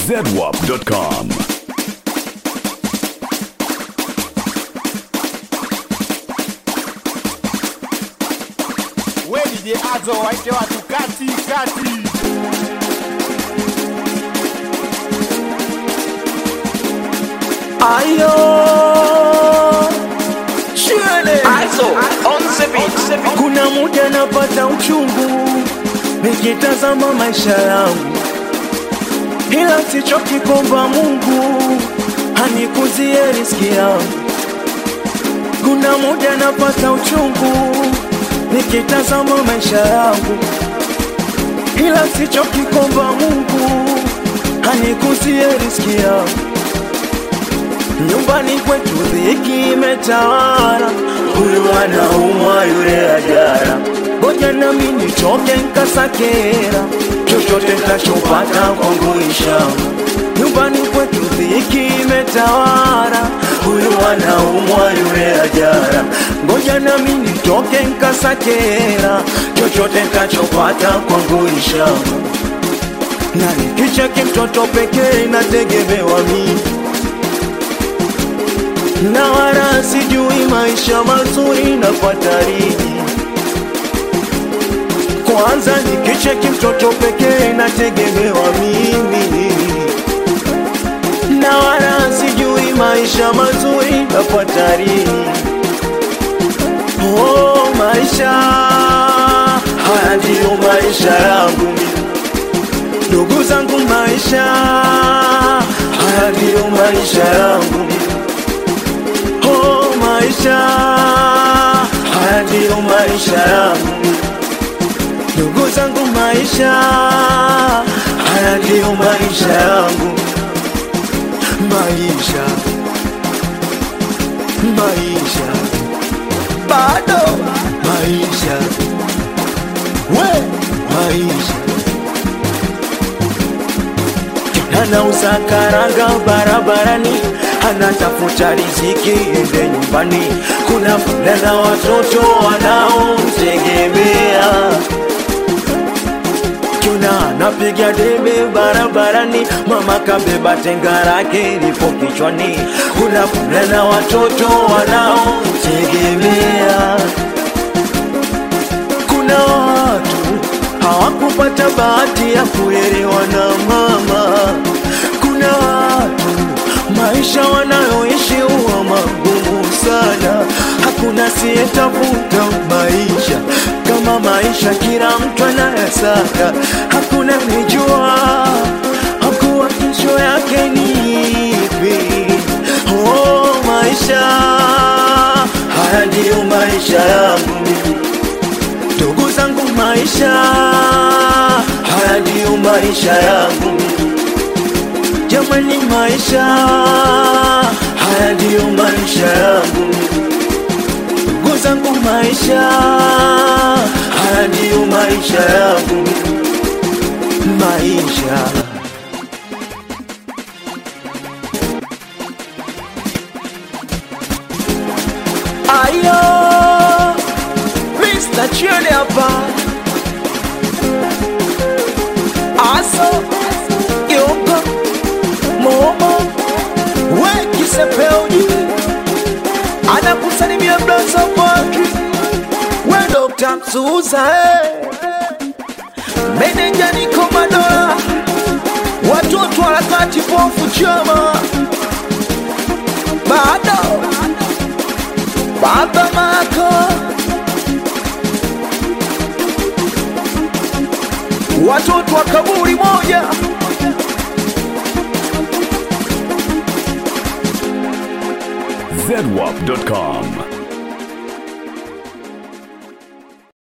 zedwap.com. We DJ Azo waite watu kati kati. Ayo Shule Also, on the beat. Kuna muda napata uchungu Nikitazama maisha yangu Ila sichoki kuomba Mungu Hanikuzie riski yangu Kuna muda napata uchungu Nikitazama maisha yangu Ila sichoki kuomba Mungu Hanikuzie riski yangu Nyumbani kwetu dhiki imetawala, huyu anaumwa yule ajara. Ngoja nami nichoke nkasakera, chochote ntachopata kwangu ishama. Nyumbani kwetu dhiki imetawala, huyu anaumwa yule ajara. Ngoja nami nitoke nkasakera, chochote ntachopata kwangu ishama. Na nikicheki mtoto pekee nategemewa mimi na wala sijui maisha mazuri napata lini. Kwanza nikicheki mtoto pekee nategemewa mimi, na wala sijui maisha mazuri napata lini. Oh, maisha haya ndiyo maisha yangu mimi. ndugu zangu, maisha haya ndiyo maisha yangu mimi. Oh, maisha haya ndiyo maisha yangu, ndugu zangu, maisha haya ndiyo maisha yangu, maisha maisha bado maisha we maisha anauza karanga barabarani, anatafuta riziki ende nyumbani. Kuna muda na watoto wanaomtegemea, kuna anapiga debe barabarani, mama kabeba tenga lake lipo kichwani. Kuna muda na watoto wanaomtegemea, kuna watu hawakupata bahati ya kulelewa na mama. Kuna watu maisha wanayoishi huwa magumu sana, hakuna siyetafuta maisha kama maisha, kila mtu anayasaka, hakuna nijua hakuwa kesho yake ni ipi. Oh, maisha haya ndiyo maisha yangu mimi ndugu zangu, maisha haya ndiyo maisha yangu jamani, maisha haya ndiyo maisha yangu ndugu zangu, maisha haya ndiyo maisha yangu maisha ayo Mr. Chile hapa Aso Yoko Momo We Kisepeoni Anakusalimia Blaza Mwaki We Dr. Msuza eh. Meneja Niko Madola Watoto harakati pofu chama Bado Baba Mako watoto wa kaburi moja zedwap.com.